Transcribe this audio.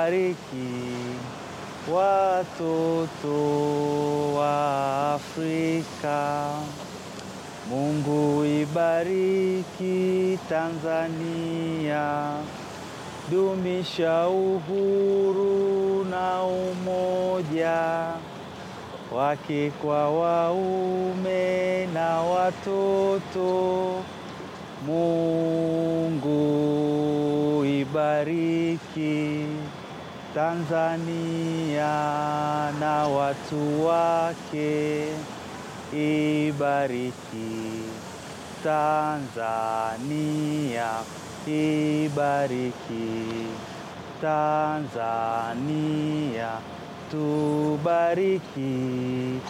Bariki watoto wa Afrika. Mungu ibariki Tanzania, dumisha uhuru na umoja wake kwa waume na watoto. Mungu ibariki Tanzania na watu wake, ibariki Tanzania, ibariki Tanzania, tubariki